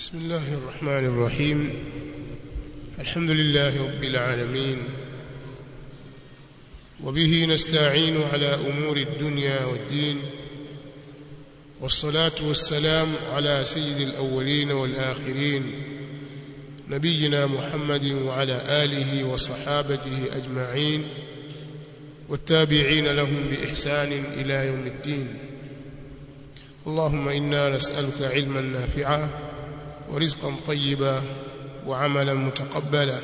بسم الله الرحمن الرحيم الحمد لله رب العالمين وبه نستعين على أمور الدنيا والدين والصلاة والسلام على سيد الأولين والآخرين نبينا محمد وعلى آله وصحابته أجمعين والتابعين لهم بإحسان إلى يوم الدين اللهم إنا نسألك علما نافعا ورزقا طيبا وعملا متقبلا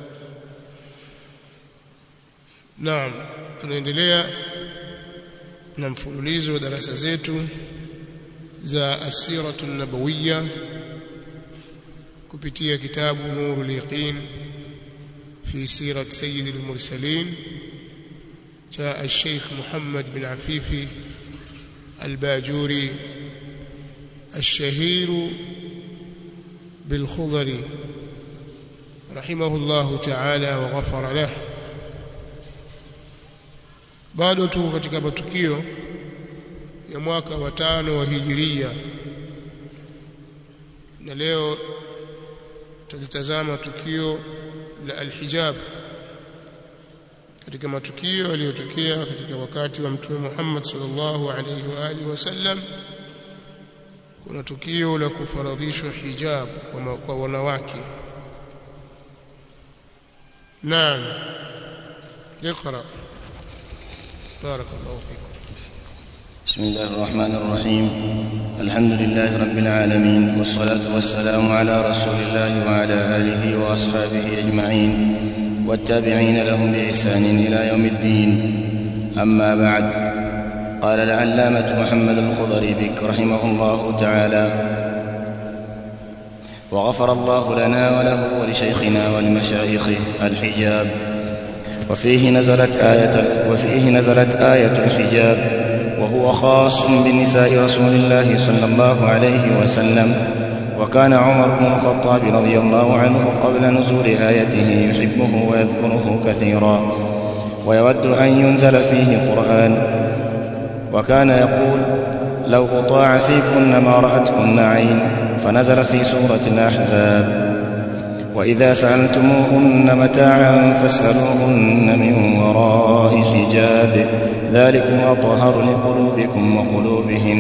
naam tunaendelea na mfululizo wa darasa zetu za asiratu nabawiya kupitia kitabu nurul yaqin fi sirat sayyid al-mursalin cha al-sheikh Muhammad bin Afifi al-Bajuri الشهير بالخضري رحمه الله تعالى وغفر له bado tuko katika matukio ya mwaka wa tano wa hijiria na leo tutazama tukio la alhijab katika matukio yaliyotokea katika wakati wa mtume Muhammad sallallahu alaihi wa alihi wasallam kuna tukio la kufaradhishwa hijab kwa, kwa wanawake naam اقرأ بارك الله فيكم بسم الله الرحمن الرحيم الحمد لله رب العالمين والصلاة والسلام على رسول الله وعلى آله وأصحابه أجمعين والتابعين لهم بإحسان إلى يوم الدين أما بعد قال العلامة محمد الخضري بك رحمه الله تعالى وغفر الله لنا وله ولشيخنا ولمشايخه الحجاب وفيه نزلت آية وفيه نزلت آية الحجاب وهو خاص بنساء رسول الله صلى الله عليه وسلم وكان عمر بن الخطاب رضي الله عنه قبل نزول آيته يحبه ويذكره كثيرا ويود أن ينزل فيه قرآن وكان يقول لو أطاع فيكن ما رأتكن عين فنزل في سورة الأحزاب وإذا سألتموهن متاعا فاسألوهن من وراء حجاب ذلكم أطهر لقلوبكم وقلوبهن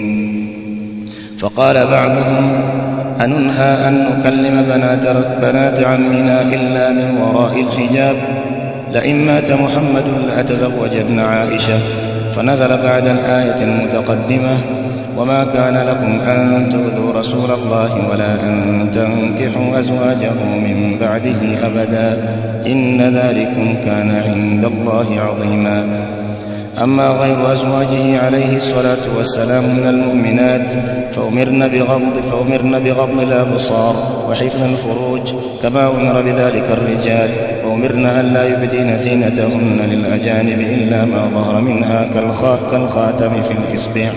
فقال بعضهم أننهى أن نكلم بنات, بنات عمنا إلا من وراء الحجاب لئن مات محمد لأتزوجن عائشة فنزل بعد الآية المتقدمة وما كان لكم أن تؤذوا رسول الله ولا أن تنكحوا أزواجه من بعده أبدا إن ذلكم كان عند الله عظيما أما غير أزواجه عليه الصلاة والسلام من المؤمنات فأمرن بغض فأمرن بغض الأبصار وحفظ الفروج كما أمر بذلك الرجال وأمرن أن لا يبدين زينتهن للأجانب إلا ما ظهر منها كالخاتم في الإصبع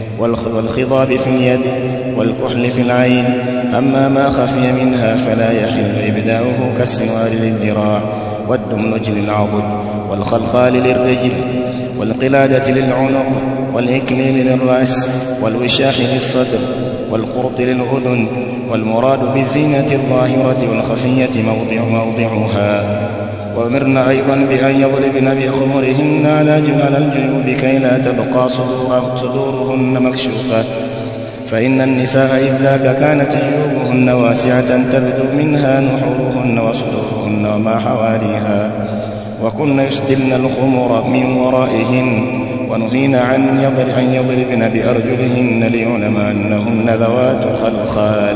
والخضاب في اليد والكحل في العين أما ما خفي منها فلا يحل إبداؤه كالسوار للذراع والدملج للعضد والخلخال للرجل والقلادة للعنق والإكليل للرأس والوشاح للصدر والقرط للأذن والمراد بالزينة الظاهرة والخفية موضع موضعها وأمرنا أيضا بأن يضربن بخمرهن على الجيوب كي لا تبقى صدور صدورهن مكشوفة فإن النساء إذ ذاك كانت جيوبهن واسعة تبدو منها نحورهن وصدورهن وما حواليها وكن يسدلن الخمر من ورائهن ونهين عن يضر أن يضربن بأرجلهن ليعلم أنهن ذوات خلخال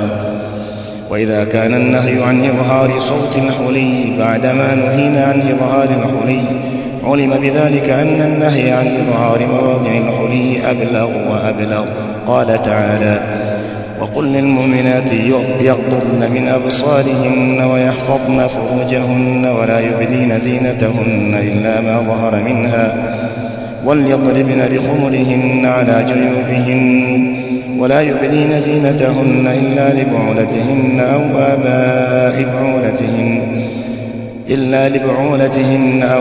وإذا كان النهي عن إظهار صوت الحلي بعدما نهينا عن إظهار الحلي علم بذلك أن النهي عن إظهار مواضع الحلي أبلغ وأبلغ قال تعالى وقل للمؤمنات يغضضن من أبصارهن ويحفظن فروجهن ولا يبدين زينتهن إلا ما ظهر منها وليضربن بخمرهن على جيوبهن ولا يبدين زينتهن إلا لبعولتهن أو آباء بعولتهن إلا لبعولتهن أو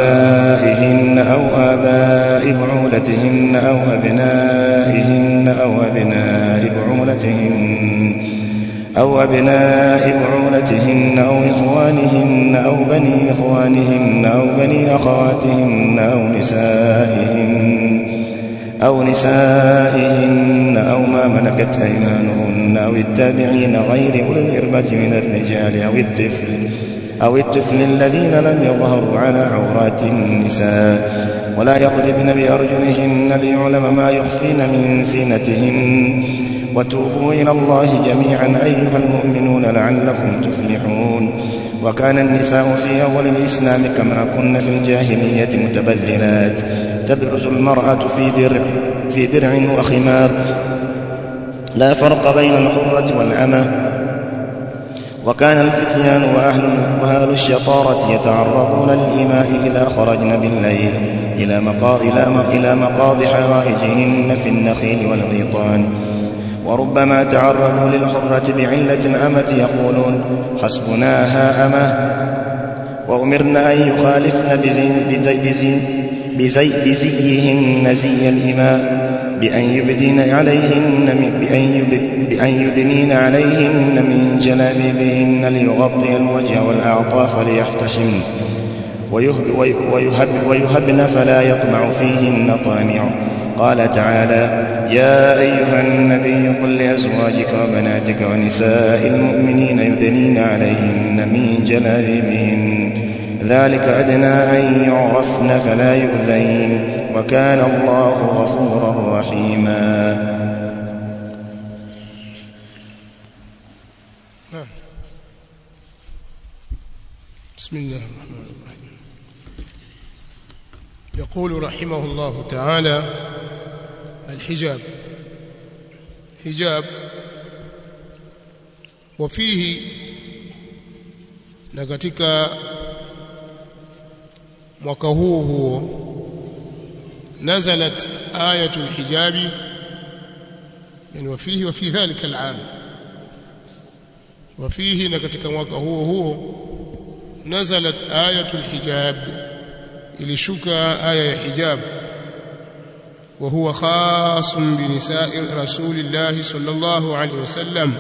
آبائهن أو آباء بعولتهن أو أبنائهن أو أبناء بعولتهن أو أبناء بعولتهن أو إخوانهن أو بني إخوانهن أو بني أخواتهن أو نسائهن أو نسائهن أو ما ملكت أيمانهن أو التابعين غير أولي الإربة من الرجال أو الطفل أو الطفل الذين لم يظهروا على عورات النساء ولا يضربن بأرجلهن ليعلم ما يخفين من زينتهن وتوبوا إلى الله جميعا أيها المؤمنون لعلكم تفلحون وكان النساء في أول الإسلام كما كن في الجاهلية متبذلات تبرز المرأة في درع في درع وخمار لا فرق بين الحرة والأمة وكان الفتيان وأهل, وأهل الشطارة يتعرضون للإماء إذا خرجن بالليل إلى مقاض إلى مقاض حوائجهن في النخيل والغيطان وربما تعرضوا للحرة بعلة الأمة يقولون حسبناها أمة وأمرنا أن يخالفن بزي بزي بزي بزي بزيهن زي الإماء بأن يبدين عليهن من بأن, يبد بأن يدنين عليهن من جلابيبهن ليغطي الوجه والأعطاف ليحتشمن ويهب ويهب ويهبن فلا يطمع فيهن طامع قال تعالى يا أيها النبي قل لأزواجك وبناتك ونساء المؤمنين يدنين عليهن من جلابيبهن ذلك أدنى أن يعرفن فلا يؤذين وكان الله غفورا رحيما بسم الله الرحمن الرحيم يقول رحمه الله تعالى الحجاب حجاب وفيه na katika mwaka huo huo nazalat ayatul hijabi yani wafihi wa fi dhalika al'am wafihi na katika mwaka huo huo nazalat ayatul hijab ilishuka aya ya hijab وهو خاص بنساء رسول الله صلى الله عليه وسلم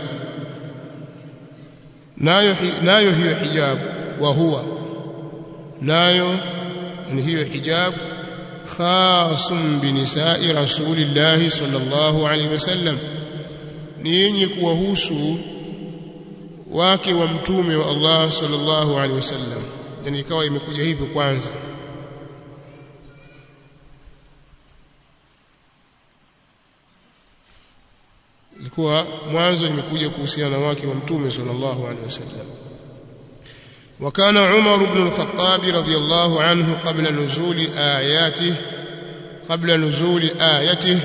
nayo nayo hiyo hijab wa huwa nayo ni hiyo hijab khasun binisa'i rasulillah sallallahu alaihi wasallam ni yenye kuwahusu wake wa mtume wa Allah sallallahu alaihi wasallam yani ikawa imekuja hivyo kwanza ilikuwa mwanzo imekuja kuhusiana na wake wa mtume sallallahu alaihi wasallam وكان عمر بن الخطاب رضي الله عنه قبل نزول آياته قبل نزول آيته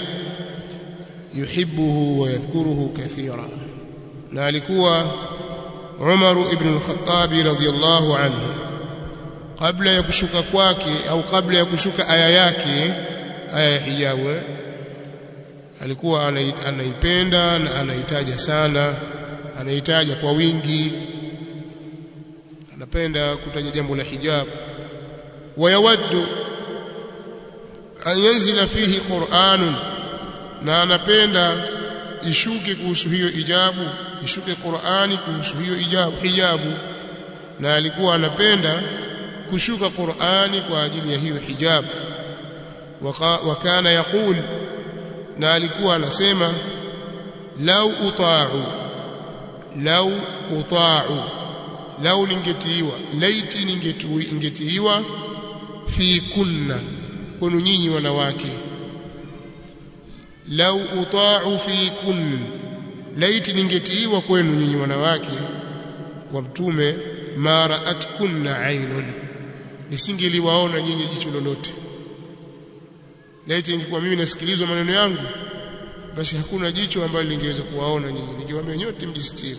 يحبه ويذكره كثيرا نالكوا عمر بن الخطاب رضي الله عنه قبل يكشك kwake au kabla ya kushuka aya yake aya ya hijabu alikuwa anaipenda na anaitaja sana anaitaja kwa wingi anapenda kutaja jambo la hijab wayawaddu an yanzila fihi Qur'anun na anapenda ishuke kuhusu hiyo ijabu ishuke Qur'ani kuhusu hiyo ijabu hijabu na alikuwa anapenda kushuka Qur'ani kwa ajili ya hiyo hijab wakana yaqul na alikuwa anasema lau uta'u lau uta'u lau ningetiiwa laiti ningetiiwa fi kunna kwenu nyinyi wanawake lau uta'u fi kun laiti ningetiiwa kwenu nyinyi wanawake wa mtume ma ra'atkunna aynun nisingeliwaona nyinyi jicho lolote laiti ingekuwa mimi nasikilizwa maneno yangu basi hakuna jicho ambalo lingeweza kuwaona nyinyi ningewaambia nyote mjistiri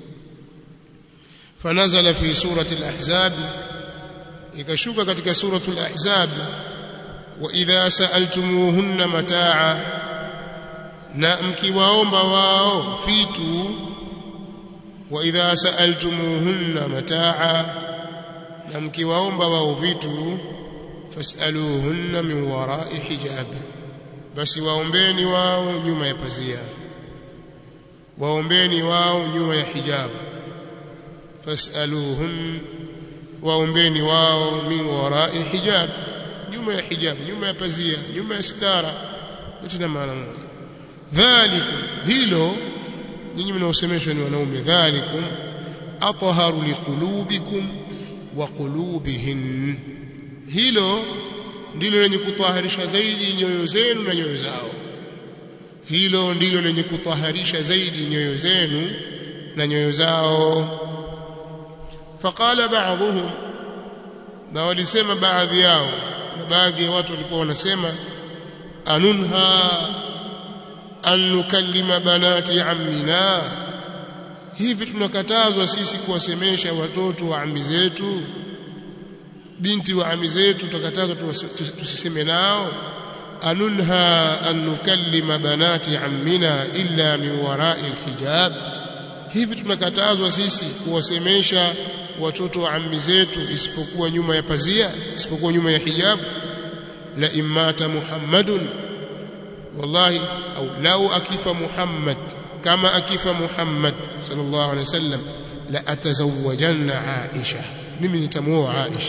fanazala fi surati al-ahzab ikashuka katika suratu al-ahzab wa idha sa'altumuhunna mataa na mkiwaomba wao vitu wa idha sa'altumuhunna mataa na mkiwaomba wao vitu fasaluhunna min wara'i hijab basi waombeni wao nyuma ya pazia waombeni wao nyuma ya hijabu fasaluhun waombeni wao min warai hijab nyuma ya hijab nyuma ya pazia nyuma ya sitara yote na maana moja dhalikum hilo nyinyi mnaosemeshwa ni wanaume dhalikum athaharu liqulubikum wa qulubihin hilo ndilo lenye kutaharisha zaidi nyoyo zenu na nyoyo zao hilo ndilo lenye kutaharisha zaidi nyoyo zenu na nyoyo zao faqala ba'dhum na walisema baadhi yao na baadhi ya watu walikuwa wanasema anunha an nukallima banati ammina hivi tunakatazwa sisi kuwasemesha watoto wa ammi zetu binti wa ammi zetu tukatazwa tusiseme nao anunha an nukallima banati ammina illa min wara'i alhijab hivi tunakatazwa sisi kuwasemesha watoto wa ammi zetu isipokuwa nyuma ya pazia isipokuwa nyuma ya hijab la imata muhammadun wallahi au lau akifa muhammad kama akifa muhammad sallallahu alaihi wasallam la atazawajanna aisha mimi nitamuoa aisha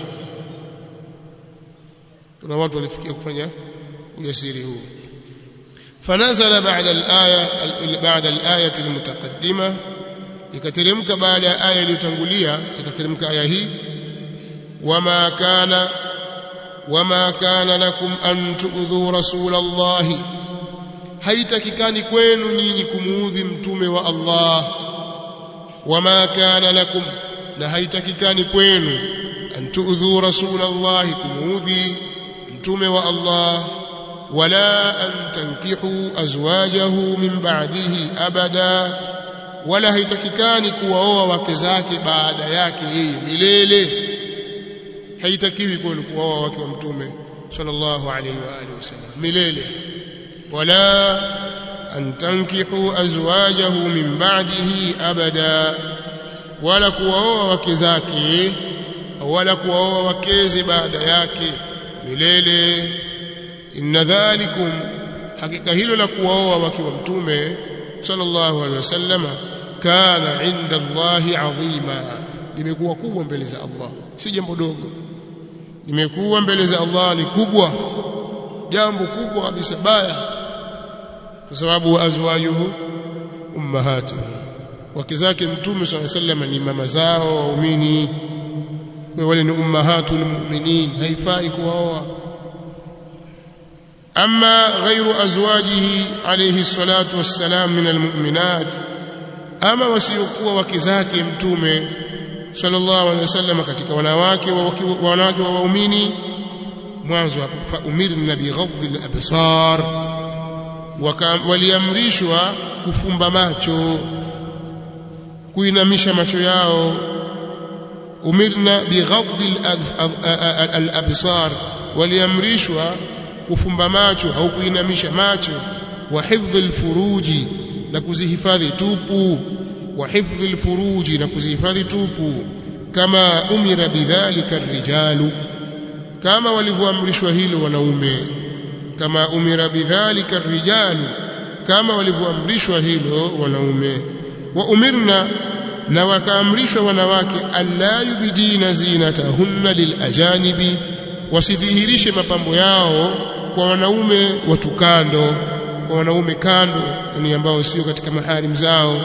kuna watu walifikia kufanya ujasiri huu fanazala baada al-aya baada al-ayati al-mutaqaddima ikateremka baada ya aya iliyotangulia ikateremka aya hii wama kana wama kana lakum an tu'dhu rasulallahi haitakikani kwenu nyinyi kumuudhi mtume wa Allah wama kana lakum na haitakikani kwenu an tu'dhu rasulallahi kumuudhi mtume wa Allah wala an tankihu azwajahu min ba'dihi abada wala haitakikani kuwaoa wake zake baada yake yeye milele haitakiwi kwenu kuwaoa wake wa mtume sallallahu alaihi wa alihi wasallam milele wala an tankihu azwajahu min ba'dihi abada wala kuwaoa wake zake wala kuwaoa wakeze baada yake milele inna dhalikum hakika hilo la kuwaoa wake wa mtume sallallahu alaihi wasallama kana inda Allahi adhima limekuwa kubwa mbele za Allah si jambo dogo limekuwa mbele za Allah ni kubwa jambo kubwa kabisa baya kwa sababu azwajuhu ummahatuhu wake zake mtume sallallahu alaihi wasallam ni mama zao waumini wale ni ummahatul mu'minin haifai kuwaoa أما غير أزواجه عليه الصلاة والسلام من المؤمنات أما وسيقوا وكذاك متومه صلى الله عليه وسلم katika wanawake wanawake wa waumini mwanzo hapo fa umirna bighadhi al-absar waliamrishwa kufumba macho kuinamisha macho yao umirna bighadhi al-absar waliamrishwa kufumba macho au kuinamisha macho wa hifdhi alfuruji na kuzihifadhi tupu wa hifdhi alfuruji na kuzihifadhi tupu kama umira bidhalika rijalu kama walivyoamrishwa hilo wanaume kama umira bidhalika rijalu kama walivyoamrishwa hilo wanaume wa umirna na wakaamrishwa wanawake alla yubidina zinatahunna lilajanibi wasidhihirishe mapambo yao kwa wanaume watu kando kwa wanaume kando yani ambao sio katika maharim zao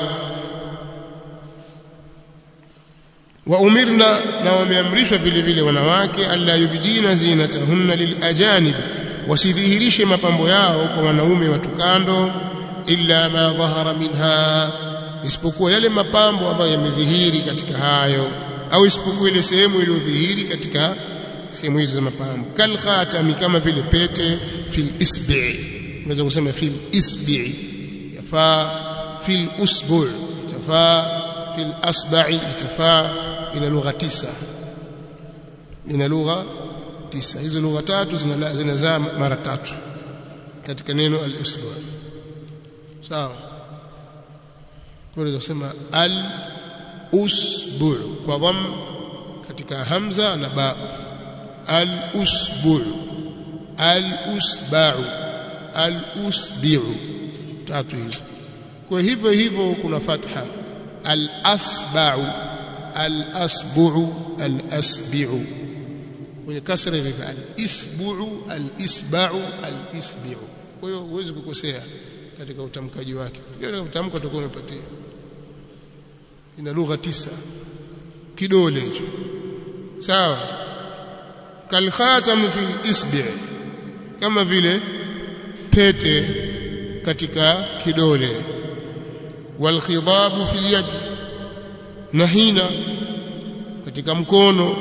wa umirna na wameamrishwa vile vile wanawake alla yubidina zinatahunna lilajanib wasidhihirishe mapambo yao kwa wanaume watu kando illa ma dhahara minha isipokuwa yale mapambo ambayo yamedhihiri katika hayo au isipokuwa ile sehemu iliyodhihiri katika sehemu hizo za mapambo kal khatami kama vile pete fil isbi unaweza kusema fil isbi yafaa fil usbu itafaa fil asba'i itafaa ina lugha tisa ina lugha tisa hizo lugha tatu zinazaa mara tatu katika neno al usbu sawa unaweza kusema al usbu kwa dham katika hamza na ba al-usbu' al-usba'u al-usbi'u tatu hizo kwa hivyo hivyo kuna fatha al-asba'u al-asbu'u al-asbi'u kwenye kasra hivi al-isbu'u al-isba'u al-isbi'u kwa hiyo huwezi kukosea katika utamkaji wake katika utamko utakuwa umepatia ina lugha tisa kidole hicho sawa kalkhatam fi isbi kama vile pete katika kidole walkhidabu fil yad na hina katika mkono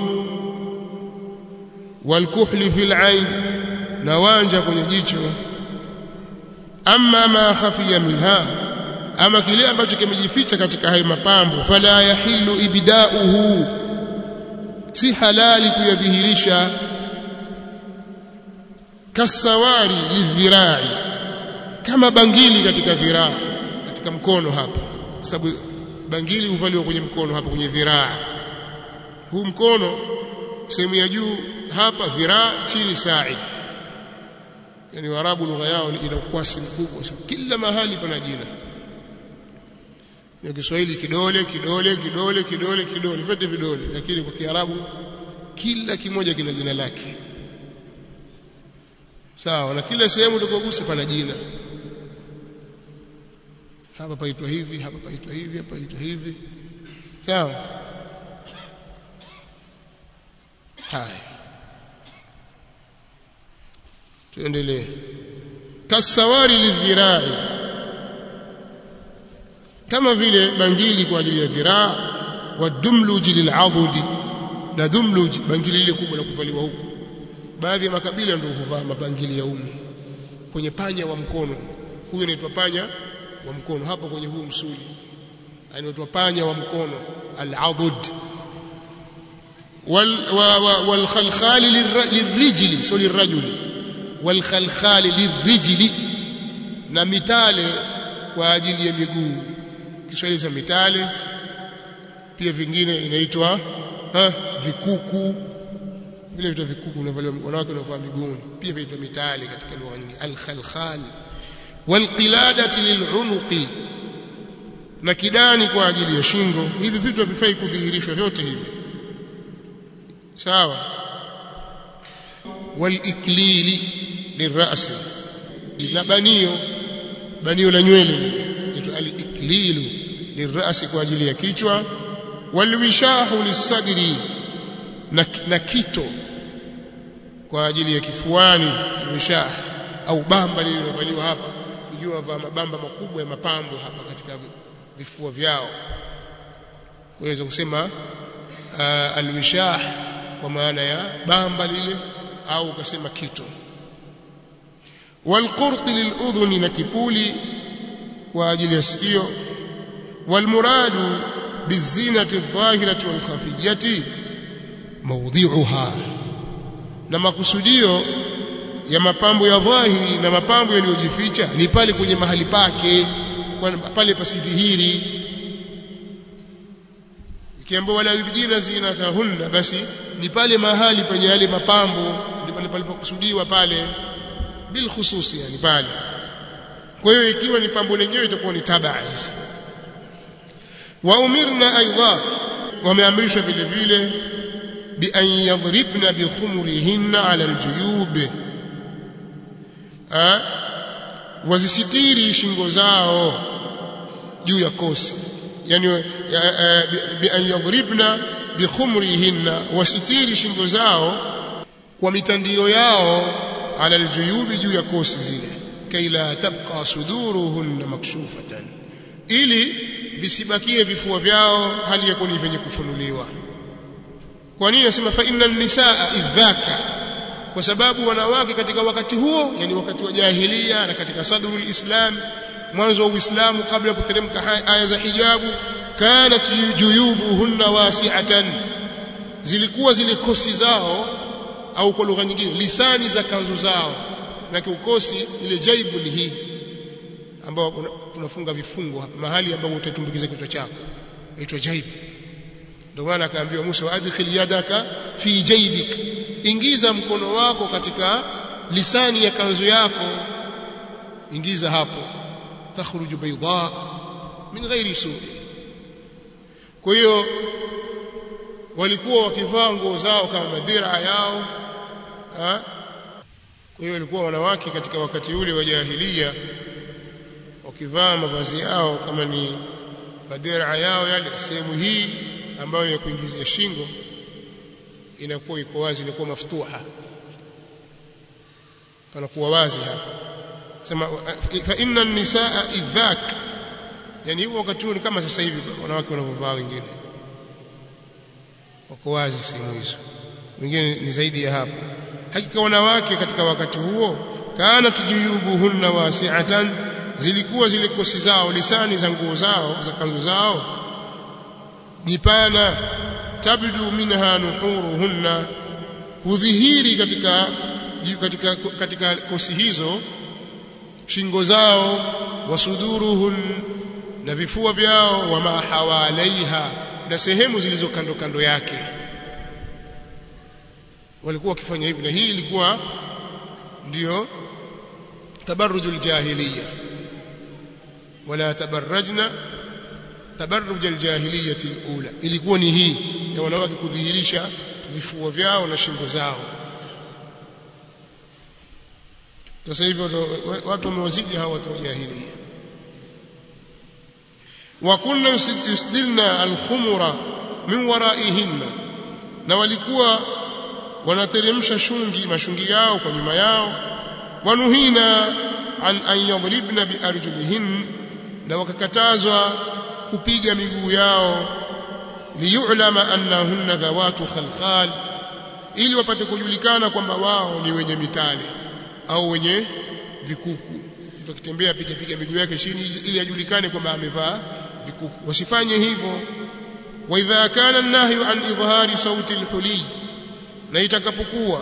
walkuhli fil ain na wanja kwenye jicho amma ma khafiya minha ama kile ambacho kimejificha katika hayo mapambo fala yahilu ibda'uhu si halali kuyadhihirisha kasawari lidhirai kama bangili katika dhiraa katika mkono hapa sababu bangili huvaliwa kwenye mkono hapa kwenye dhiraa huu mkono sehemu ya juu hapa dhiraa chini sa'i yani warabu lugha yao ina ukwasi mkubwa sana kila mahali pana jina ya Kiswahili kidole kidole kidole kidole kidole vyote vidole lakini kwa Kiarabu kila kimoja kina jina lake sawa na kila sehemu utakayogusa pana jina hapa paitwa hivi hapa paitwa hivi hapa paitwa hivi sawa haya tuendelee kasawari lidhirai kama vile bangili kwa ajili ya dhiraa wa dumluji lil'adudi na dumluj bangili ile kubwa la kuvaliwa huku baadhi ya makabila ndio huvaa mabangili ya umu kwenye panya wa mkono huyo anaitwa panya wa mkono hapo kwenye huu msuli anaitwa panya wa mkono al-adud wal wal khalkhal lirrijli so lirrajuli wal khalkhal lirrijli na mitale kwa ajili ya miguu Kiswahili cha mitale pia vingine inaitwa vikuku vile vitu vikuku vinavaliwa wanawake wanavaa miguuni pia vinaitwa mitale katika lugha nyingine al-khalkhal walqiladati lilunuqi na kidani kwa ajili ya shingo hivi vitu havifai kudhihirishwa vyote hivi sawa waliklili lirasi na banio banio la nywele inaitwa aliklilu lirasi kwa ajili ya kichwa walwishahu lisadri na, na kito kwa ajili ya kifuani alwishah au bamba lililovaliwa hapa unajua wavaa mabamba makubwa ya mapambo hapa katika vifua vyao unaweza kusema uh, alwishah kwa maana ya bamba lile au ukasema kito walqurti liludhuni na kipuli kwa ajili ya sikio walmuradu bizinati adh-dhahirati walkhafiyati mawdhi'uha na makusudio ya mapambo ya dhahiri na mapambo yaliyojificha ni pale kwenye mahali pake pale pasidhihiri ikiambiwa wala yubdina zinatahunna basi ni pale mahali penye yale mapambo ndipo pale palipokusudiwa pale bil khususi yani pale kwa hiyo ikiwa ni pambo lenyewe itakuwa ni tabaa sasa wa umirna aidha wameamrishwa vile vile bi an yadribna bi khumurihinna ala aljuyub ah wazisitiri shingo zao juu ya kosi yani bi an yadribna bi khumurihinna wasitiri shingo zao kwa mitandio yao ala aljuyubi juu ya kosi zile kaila tabqa suduruhunna makshufatan ili visibakie vifua vyao hali ya kuwa vyenye kufunuliwa kwa nini nasema fa inna nisaa idhaka kwa sababu wanawake katika wakati huo yani wakati wa jahilia na katika sadrul islam mwanzo wa uislamu kabla ya kuteremka aya za hijabu kanat juyubuhunna wasi'atan zilikuwa zile kosi zao au kwa lugha nyingine lisani za kanzu zao na kiukosi ile jaibu ni hii ambao tunafunga vifungo hapa mahali ambapo utatumbukiza kichwa chako inaitwa jaibu ndio maana akaambiwa Musa adkhil yadaka fi jaybik ingiza mkono wako katika lisani ya kanzu yako ingiza hapo takhruju bayda min ghairi su'i kwa hiyo walikuwa wakivaa nguo zao kama madira yao ha? kwa hiyo walikuwa wanawake katika wakati ule wa jahiliya wakivaa mavazi yao kama ni madira yao yale sehemu hii ambayo ya kuingizia shingo inakuwa iko wazi inakuwa maftuha panakuwa wazi hapa sema fa inna nisaa idhak yani hiyo wakati huo ni kama sasa hivi wanawake wanavyovaa wengine wako wazi sehemu hizo wengine ni zaidi ya hapo hakika wanawake katika wakati huo kana tujuyubuhunna wasi'atan zilikuwa zile kosi zao lisani za nguo zao za kanzu zao jipana tabdu minha nuhuruhunna hudhihiri katika katika katika kosi hizo shingo zao wasuduruhun na vifua vyao wa mahawalaiha na sehemu zilizo kando kando yake walikuwa wakifanya hivi na hii ilikuwa ndio tabarrujul jahiliya wala tabarrajna tabarruj aljahiliyah alula ilikuwa ni hii ya wanawake kudhihirisha vifua vyao na shingo zao sasa hivyo watu wamewazidi hawa watu wa jahiliya wa kunna yusdilna alkhumura min waraihinna na walikuwa wanateremsha shungi mashungi yao kwa nyuma yao wanuhina an an yadribna biarjulihin na wakakatazwa kupiga miguu yao liyulama annahunna dhawatu khalkhal ili wapate kujulikana kwamba wao ni wenye mitale au wenye vikuku mtu akitembea piga piga miguu yake chini ili ajulikane kwamba amevaa vikuku wasifanye hivyo wa idha kana an-nahyu an idhhari sauti al-huli na itakapokuwa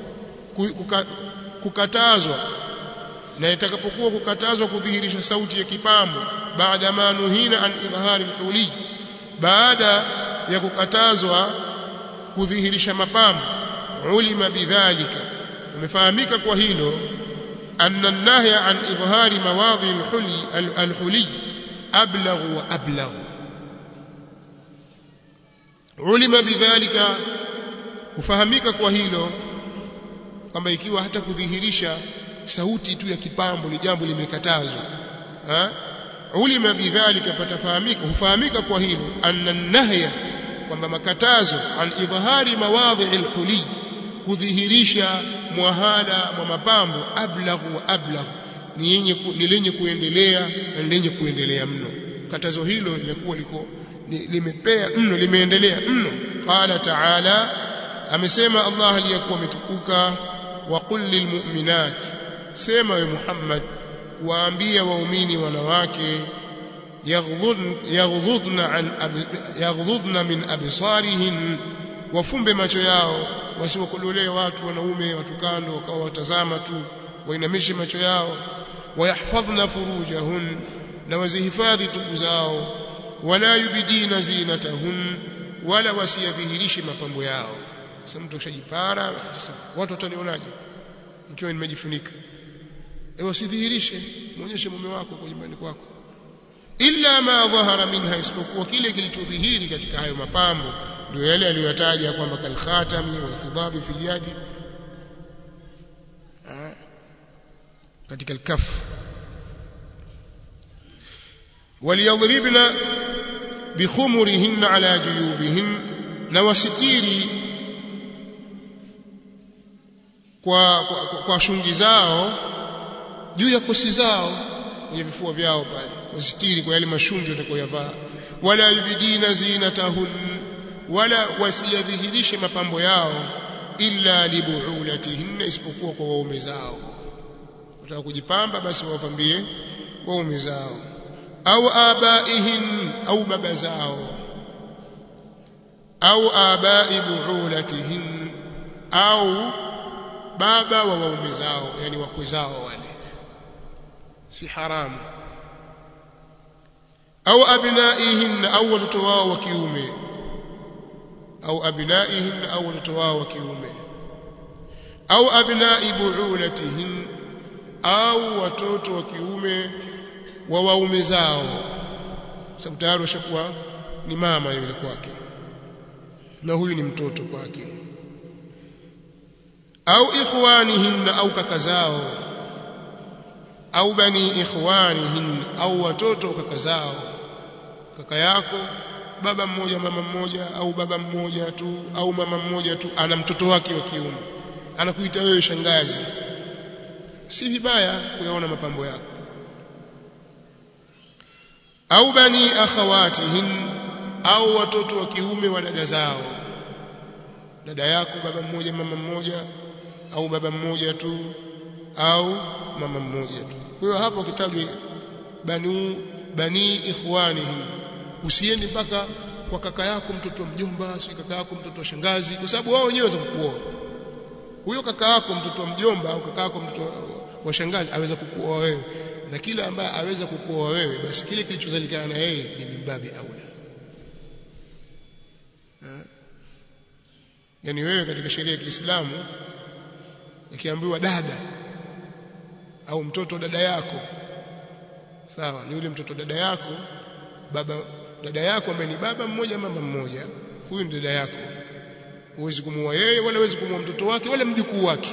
kukatazwa na itakapokuwa kukatazwa kudhihirisha sauti ya kipambo baada manuhina an idhhari al-huli baada ya kukatazwa kudhihirisha mapambo ulima bidhalika umefahamika kwa hilo anna an-nahya an idhhari mawadhi al-huli al-huli ablagh wa ablagh ulima bidhalika hufahamika kwa hilo kwamba ikiwa hata kudhihirisha sauti tu ya kipambo ni jambo limekatazwa ha ulima bidhalika patafahamika hufahamika kwa hilo anna nahya kwamba makatazo an idhhari mawadhi alhuli kudhihirisha mwahala mwa mapambo ablaghu wa ablaghu ni yenye ni lenye kuendelea na lenye kuendelea mno katazo hilo lilikuwa liko limepea mno limeendelea mno qala ta'ala amesema Allah aliyakuwa ametukuka wa qul lilmu'minat sema we Muhammad kuwaambia waumini wanawake yaghdhudna an yaghdhudna min absarihin wafumbe macho yao wasiwakodolee watu wanaume watu kando wakawa watazama tu wainamishe macho yao wayahfadhna furujahun na wazihifadhi tubu zao wala yubidina zinatahun wala wasiyadhihirishe mapambo yao sasa mtu akishajipara sasa watu watanionaje ikiwa nimejifunika ewe usidhihirishe muonyeshe mume wako kwa nyumbani kwako illa ma dhahara minha isipokuwa kile kilichodhihiri katika hayo mapambo ndio yale aliyotaja kwamba kalkhatami wal khidabi fil yadi katika alkaf waliyadribna bikhumurihinna ala juyubihin na wasitiri kwa, kwa, kwa, kwa shungi zao juu ya kosi zao kwenye vifua vyao pale wasitiri kwa yale mashungi watakayoyavaa wala yubidina zinatahun wala wasiyadhihirishe mapambo yao illa libuulatihinna isipokuwa kwa waume zao wataka kujipamba basi wawapambie waume zao au abaihin au baba zao au abai buulatihin au baba wa waume zao yani wakwe zao wale si haramu au abnaihin au watoto wao wa kiume au abnaihin au watoto wao wa kiume au abnai buulatihin au watoto wa kiume wa waume zao sababu tayari ashakuwa ni mama yule kwake na huyu ni mtoto kwake au ikhwanihinna au kaka zao au bani ikhwanihin au watoto kaka zao kaka yako baba mmoja mama mmoja au baba mmoja tu au mama mmoja tu ana mtoto wake wa kiume anakuita wewe shangazi si vibaya kuyaona mapambo yako au bani akhawatihin au watoto wa kiume wa dada zao dada yako baba mmoja mama mmoja au baba mmoja tu au mama mmoja tu kwa hiyo hapo kitajwe bani bani ikhwanihim usiende mpaka kwa kaka yako mtoto wa mjomba si kaka yako mtoto wa shangazi kwa sababu wao wenyewe waweza kukuoa huyo kaka yako mtoto wa mjomba au kaka yako mtoto wa shangazi aweza kukuoa wewe na kila ambaye aweza kukuoa wewe basi kile kilichozalikana na yeye ni mimbabi aula yani wewe katika sheria ya Kiislamu ikiambiwa dada au mtoto dada yako sawa ni yule mtoto dada yako baba dada yako ambaye ni baba mmoja mama mmoja huyu ni dada yako huwezi kumuoa yeye wala huwezi kumuoa mtoto wake wala mjukuu wake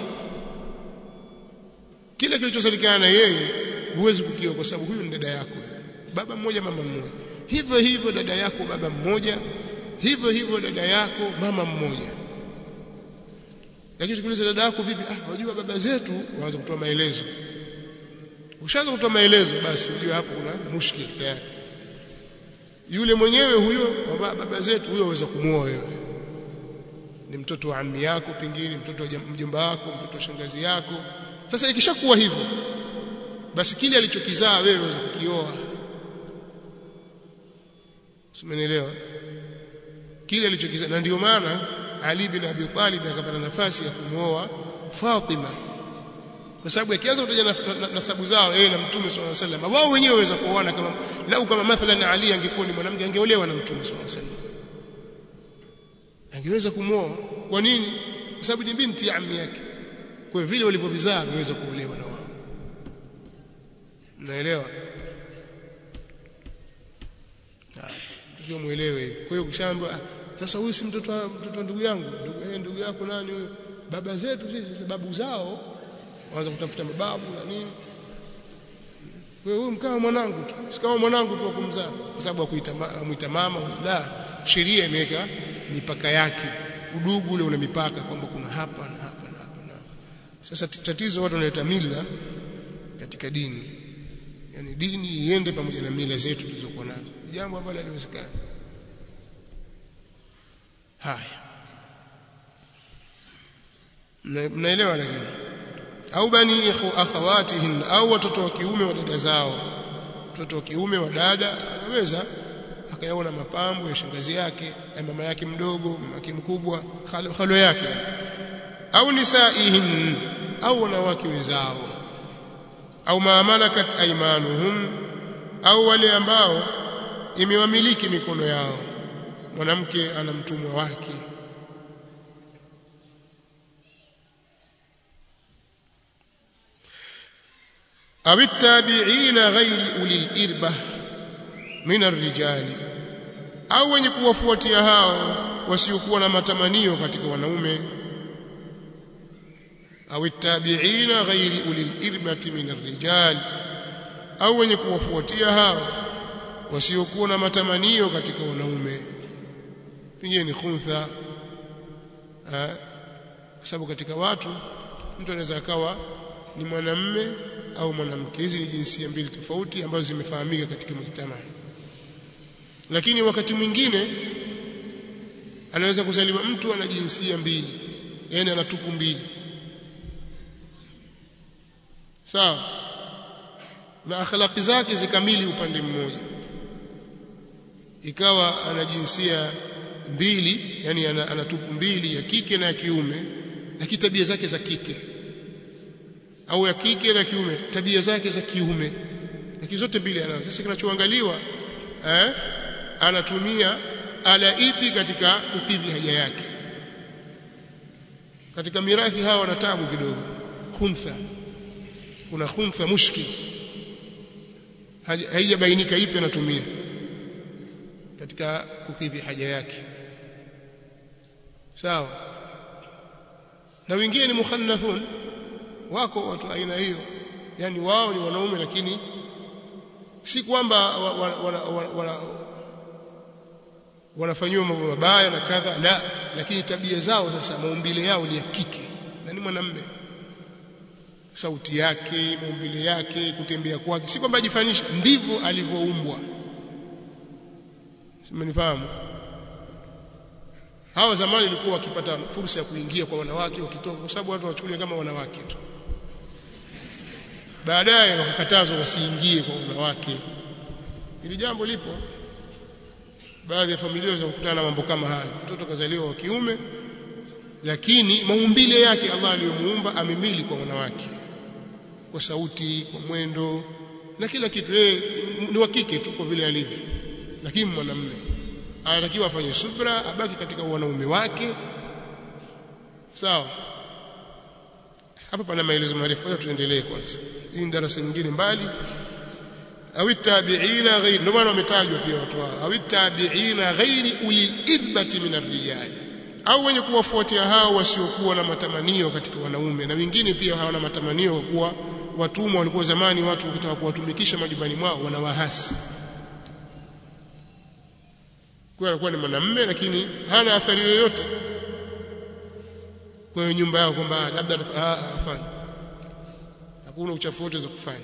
kile kilichosalikana na yeye huwezi kukioa kwa sababu huyu ni dada yako baba mmoja mama mmoja hivyo hivyo dada yako baba mmoja hivyo hivyo dada yako mama mmoja lakini tukiuliza dada yako vipi ah unajua baba zetu waanza kutoa maelezo ushaanza kutoa maelezo basi unajua hapo kuna mushkil tayari yule mwenyewe huyo baba zetu huyo aweza kumuoa wewe ni mtoto wa ammi yako pengine mtoto wa mjomba wako mtoto wa shangazi yako sasa ikishakuwa hivyo basi kile alichokizaa wewe unaweza kukioa Simenielewa kile alichokizaa na ndio maana Ali bin Abi Talib akapata nafasi ya kumwoa Fatima kwa sababu akianza kutaja nasabu zao yeye na Mtume swalla sallam wao wenyewe waweza kuoana kama lau kama mathalan Ali angekuwa ni mwanamke angeolewa na Mtume swalla sallam angeweza kumwoa kwa nini kwa sababu ni binti ya ammi yake kwa vile walivyovizaa waweza kuolewa na wao naelewa ndio muelewe kwa hiyo ukishaambiwa sasa huyu si mtoto wa mtoto wa ndugu yangu ndugu eh ndugu yako nani huyo baba zetu sisi sababu zao waanza kutafuta mababu na nini wewe huyu mkao mwanangu tu si kama mwanangu tu kumzaa kwa sababu akuita muita mama la sheria imeweka mipaka yake udugu ule una mipaka kwamba kuna hapa na hapa na hapa na sasa tatizo watu wanaleta mila katika dini yani dini iende pamoja na mila zetu tulizokuwa nazo jambo ambalo haliwezekani haya mnaelewa lakini au bani akhawatihin au watoto wa kiume wa dada zao mtoto wa kiume wa dada anaweza akayaona mapambo ya shangazi yake ya mama yake mdogo mama yake mkubwa khalo, khalo yake au nisaihin au wanawake wenzao au maamalakat aimanuhum au wale ambao imewamiliki mikono yao mwanamke ana mtumwa wake au tabi'ina ghairi ulil irba min arrijali au wenye kuwafuatia hao wasiokuwa na matamanio katika wanaume au tabi'ina ghairi ulil irbati min arrijal au wenye kuwafuatia hao wasiokuwa na matamanio katika wanaume pengine ni khuntha kwa sababu katika watu mtu anaweza akawa ni mwanamme au mwanamke hizi ni jinsia mbili tofauti ambazo zimefahamika katika mujtamaa lakini wakati mwingine anaweza kuzaliwa mtu ana jinsia mbili yani ana tupu mbili sawa na akhlaqi zake zikamili upande mmoja ikawa ana jinsia mbili yani ana, ana tupu mbili ya kike na ya kiume lakini tabia zake za kike au ya kike na kiume tabia zake za kiume lakini zote mbili anazo sasa kinachoangaliwa eh anatumia ala ipi katika kukidhi haja yake katika mirathi hawa wana tabu kidogo khuntha kuna khuntha mushkil haijabainika ipi anatumia katika kukidhi haja yake sawa na wengine ni mukhannathun wako watu aina hiyo yani wao ni wanaume lakini si kwamba wanafanyiwa mambo mabaya na kadha la lakini tabia zao sasa maumbile yao ni ya kike na ni mwanamume sauti yake maumbile yake kutembea kwake si kwamba ajifanisha ndivyo alivyoumbwa simenifahamu hawa zamani ilikuwa wakipata fursa ya kuingia kwa wanawake wakitoka kwa sababu watu wachukulia kama wanawake tu baadaye wakakatazwa wasiingie kwa wanawake ili jambo lipo baadhi ya familia zinakutana na mambo kama haya mtoto kazaliwa wa kiume lakini maumbile yake Allah aliyomuumba amemili kwa wanawake kwa sauti kwa mwendo na kila kitu yeye ni wa kike tu kwa vile alivyo lakini mwanamume anatakiwa afanye subra abaki katika wanaume wake sawa hapa pana maelezo marefu tuendelee kwanza hii ni darasa nyingine mbali au tabi'ina ghairi ndio maana wametajwa pia watu hao au tabi'ina ghairi ulil irbati min ar-rijal au wenye kuwafuatia hao wasiokuwa na matamanio katika wanaume na wengine pia hawana matamanio kwa kuwa watumwa walikuwa zamani watu wakitaka kuwatumikisha majumbani mwao wanawahasi kwa alikuwa ni mwanamume lakini hana athari yoyote kwa nyumba yao kwamba labda afanye hakuna uchafu wote za kufanya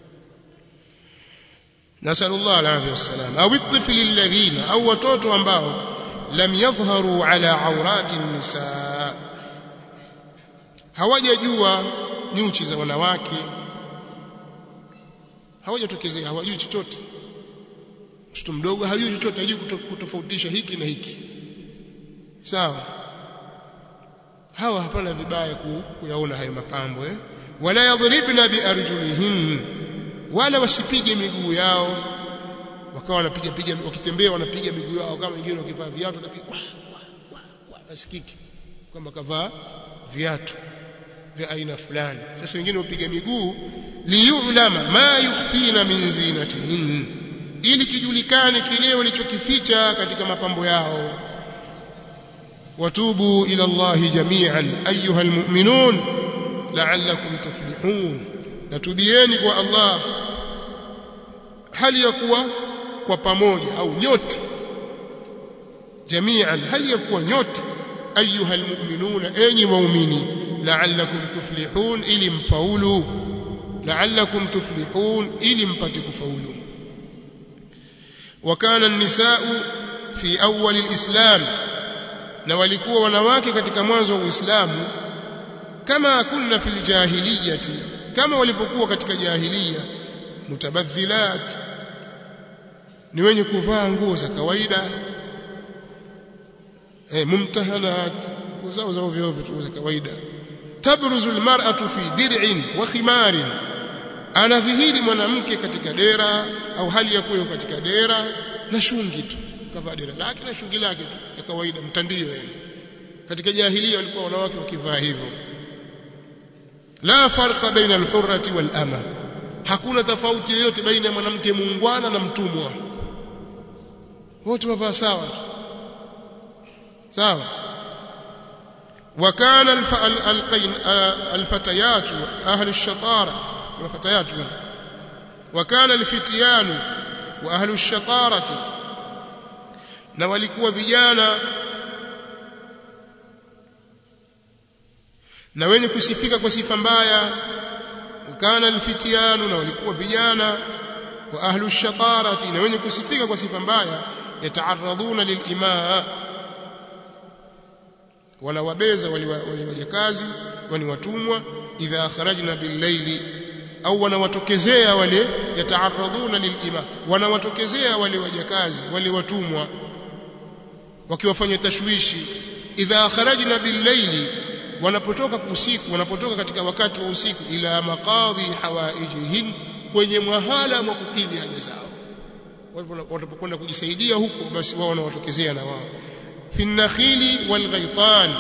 nasallallahu alayhi wasallam au الطفل الذين au watoto ambao lam yadhharu ala awrati nisa hawajajua nyuchi za wanawake hawajatokezea hawajui chochote mtoto mdogo hajui chochote hajui kutofautisha hiki na hiki sawa hawa hapana vibaya kuyaona hayo mapambo eh wala yadribna biarjulihin wala wasipige miguu yao wakawa wanapiga piga wakitembea wanapiga miguu yao kama wengine wakivaa viatu wanapiga asikiki kwamba kavaa viatu vya aina fulani sasa wengine upiga miguu liyulama ma yukhfina min zinatihin ili kijulikane kile walichokificha katika mapambo yao watubu ila Allah jami'an ayuha almu'minun la'allakum tuflihun natubieni kwa Allah hali ya kuwa kwa pamoja au nyote jami'an hali ya kuwa nyote ayuha almu'minun enyi waumini la'allakum tuflihun ili mfaulu la'allakum tuflihun ili mpate kufaulu وكان النساء في أول الإسلام na walikuwa wanawake katika mwanzo wa Uislamu kama kunna fil jahiliyati kama walipokuwa katika jahiliya mutabadhilat ni wenye kuvaa nguo za kawaida eh mumtahanat nguo zao za ovyo ovyo tu za kawaida tabruzu almar'atu fi dir'in wa khimarin anadhihiri mwanamke katika dera au hali ya kuwa katika dera na shungi tu kavaa dera lake na shungi lake tu ya kawaida mtandio yani katika jahilia walikuwa wanawake wakivaa hivyo la farqa baina alhurrati wal ama hakuna tofauti yoyote baina ya mwanamke muungwana na mtumwa wote wavaa sawa sawa وكان الفتيات أهل الشطارة والفتيات وكان الفتيان وأهل الشطارة na walikuwa vijana na wenye kusifika kwa sifa mbaya ukana alfitianu na walikuwa vijana wa ahlu shatarati na wenye kusifika kwa sifa mbaya yataaradhuna lilimaa wanawabeza waliwajakazi wani watumwa idha kharajna billayli au wanawatokezea wale yataaradhuna lilima wanawatokezea wale wajakazi wale watumwa wakiwafanya tashwishi idha kharajna billayli wanapotoka usiku wanapotoka katika wakati wa usiku ila maqadhi hawaijihin kwenye mwahala wa kukidhi haja zao wanapokwenda kujisaidia huko basi wao wanawatokezea na wao fi nakhili wal ghaitan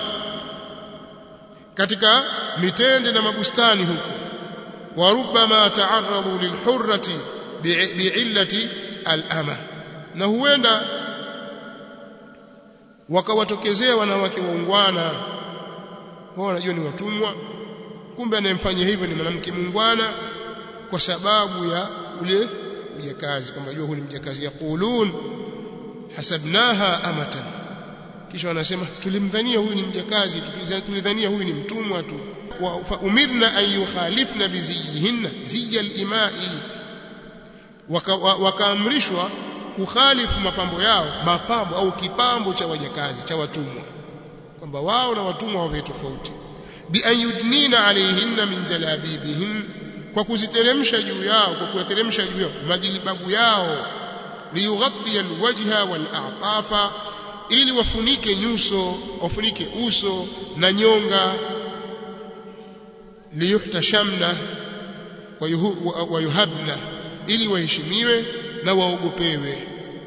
katika mitende na mabustani huko warubama ta'arradu lilhurrati bi'illati al-ama na huenda wakawatokezea wanawake waungwana wao wanajua ni watumwa kumbe anayemfanyia hivyo ni mwanamke muungwana kwa sababu ya ule mjakazi kwamba jua huyu ni mjakazi yaqulun hasabnaha amatan kisha wanasema tulimdhania huyu ni mjakazi tulidhania huyu ni mtumwa tu fa umirna an yukhalifna biziyihinna ziya al-imai wakaamrishwa waka kukhalifu mapambo yao mapambo au kipambo cha wajakazi cha watumwa kwamba wao na watumwa wawe tofauti bi an yudnina alayhinna min jalabibihin kwa kuziteremsha juu yao kwa kuyateremsha juu yao majilibabu yao liyughatti alwajha wal'atafa ili wafunike nyuso wafunike uso na nyonga liyuhtashamna wa yuhabna ili waheshimiwe na waogopewe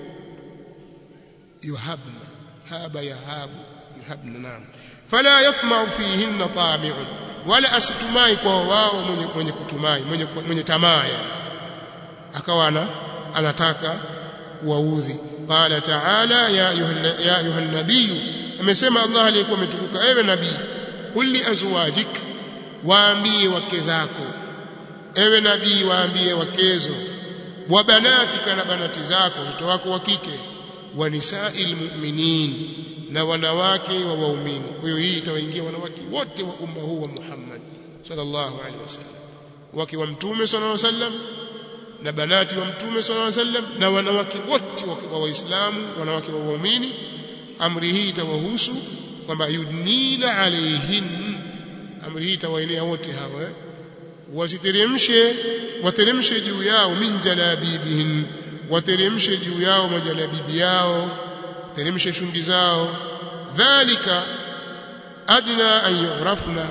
yuhabna haba yahabu yuhabna naam fala yatma'u fihinna tami'un wala asitumai kwa wao mwenye, mwenye kutumai mwenye, mwenye tamaa akawa ana, anataka kuwaudhi qala ta'ala ya ya ayuha nabiy amesema Allah aliyekuwa ametukuka ewe nabii qul li azwajik waambie wake zako ewe nabii waambie wakezo wa banatika na banati zako watoto wako wa kike wa nisa'il mu'minin na wanawake wa waumini kwa hiyo hii itawaingia wanawake wote wa umma huu wa Muhammad sallallahu alaihi wasallam wake wa mtume sallallahu alaihi wasallam na banati wa mtume sallallahu alaihi wasallam na wanawake wote wa waislamu wanawake wa waumini amri hii itawahusu kwamba yudnina alaihin amri hii itawaelea wote hawa eh? wasiteremshe wateremshe juu yao min jalabibihin wateremshe juu yao majalabibi yao teremshe shundi zao dhalika adna an yurafna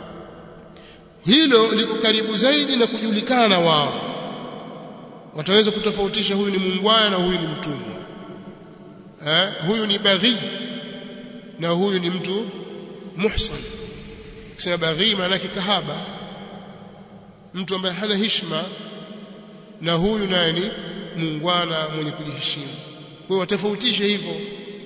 hilo liko karibu zaidi na kujulikana wao wataweza kutofautisha huyu ni muungwana na huyu ni mtumwa eh huyu ni baghi na huyu ni mtu muhsan kusema baghi maana yake kahaba mtu ambaye hana heshima na huyu naye ni muungwana mwenye kujiheshimu kwa hiyo watofautishe hivyo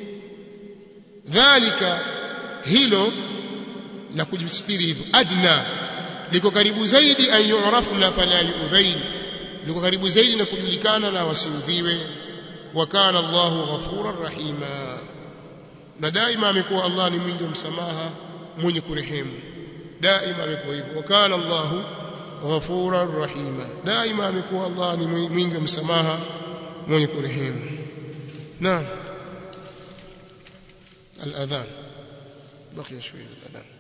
dhalika hilo la kujistiri hivyo adna liko karibu zaidi an yu'rafna fala yu'dhain liko karibu zaidi na kujulikana na wasiudhiwe wa kana Allahu ghafurar rahima na daima amekuwa Allah ni mwingi wa msamaha mwenye kurehemu daima amekuwa hivyo wa kana Allahu ghafurar rahima daima amekuwa Allah ni mwingi wa msamaha mwenye kurehemu نعم الأذان بقي شوية الأذان